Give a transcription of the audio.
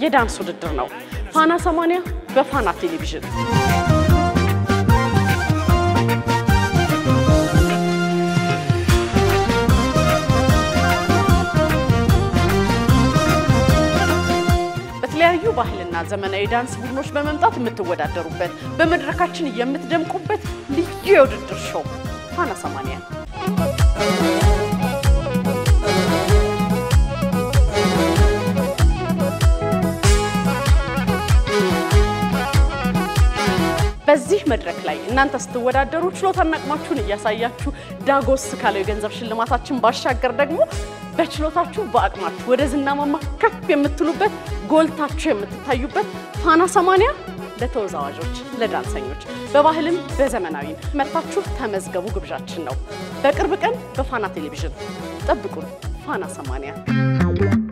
የዳንስ ውድድር ነው። ፋና ሰማንያ በፋና ቴሌቪዥን በተለያዩ ባህልና ዘመናዊ ዳንስ ቡድኖች በመምጣት የምትወዳደሩበት በመድረካችን የምትደምቁበት ልዩ የውድድር ሾው ፋና ሰማንያ በዚህ መድረክ ላይ እናንተ ስትወዳደሩ ችሎታና አቅማችሁን እያሳያችሁ ዳጎስ ካለው የገንዘብ ሽልማታችን ባሻገር ደግሞ በችሎታችሁ በአቅማችሁ ወደ ዝና ማማ ከፍ የምትሉበት ጎልታችሁ የምትታዩበት ፋና ሰማንያ ለተወዛዋዦች፣ ለዳንሰኞች በባህልም በዘመናዊም መጥታችሁ ተመዝገቡ ግብዣችን ነው። በቅርብ ቀን በፋና ቴሌቪዥን ጠብቁን። ፋና ሰማንያ